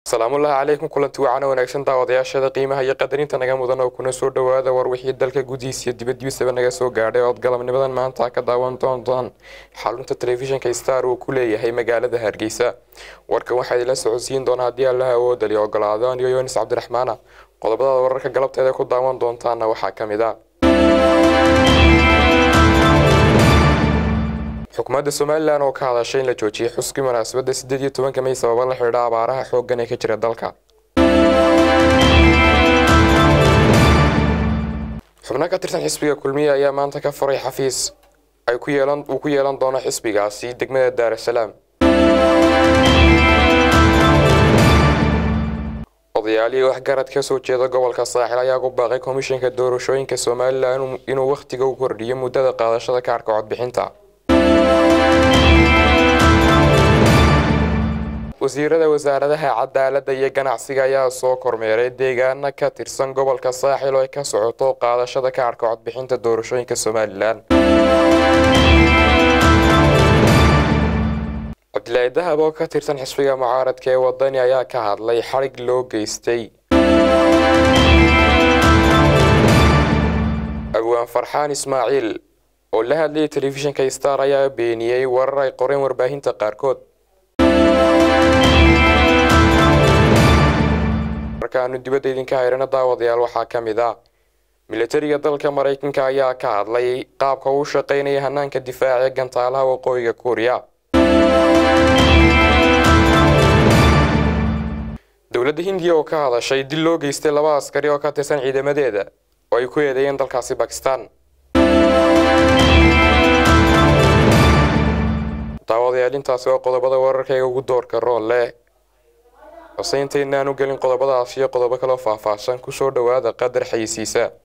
salaamullaahi calaykum kulanti wacana wanaagsan daawadayaashada qiimaha iyo qadarinta naga mudan oo kuna soo dhowaada war wixii dalka gudihiisa iyo dibaddiisaba naga soo gaadhay ood galabnimadan maanta ka daawan doontaan xarunta telefishinka star uu ku leeyahay magaalada hargeysa warkan waxaa idinla socodsiin doona haddii allaha awoodali ogolaado aniyo yonis cabdiraxmaana qodobadada wararka galabteeda ku daawan doontaana waxaa ka mid a xukuumadda somalilan oo ka hadashay in la joojiyay xuskii munaasabadda siddeed iyo tobanka may sababa la xidhiidha abaaraha xooggan ee ka jira dalka xubno ka tirsan xisbiga kulmiye ayaa maanta ka furay xafiis ay ku yeelan uu ku yeelan doono xisbigaasi degmada daarasalaam odayaalihii waxgarad ka soo jeeda gobolka saaxil ayaa ku baaqay komishanka doorashooyinka somalilan inuu wakhtiga u kordhiyo muddada qaadashada kaarhka codbixinta wasiirada wasaaradaha cadaaladda iyo ganacsiga ayaa soo kormeeray deegaana ka tirsan gobolka saaxil oo ay ka socoto qaadashada kaarhka codbixinta doorashooyinka somalilan cabdilaahi dahab oo ka tirsan xisbiga mucaaradka ee wadani ayaa ka hadlay xadhig loo geystay abwaan farxaan ismaaciil oo la hadlayay telefishinka star ayaa beeniyey warar ay qoreen warbaahinta qaarkood markaanu dibadda idinka hayrana daawadayaal waxaa ka mid ah milatariga dalka maraykanka ayaa ka hadlay qaabka uu shaqaynaya hanaanka difaaca ee gantaalaha waqooyiga kuuriya dowladda hindiya oo ka hadashay dil loo geystay laba askari oo ka tirsan ciidamadeeda oo ay ku eedeeyeen dalkaasi bakistan daawadayaal intaasi waa qodobada wararkayga ugu doorka rool leh hose intaynaan u gelin qodobadaas iyo qodobo kaloo faahfaahsan kusoo dhowaada qadar xayisiisa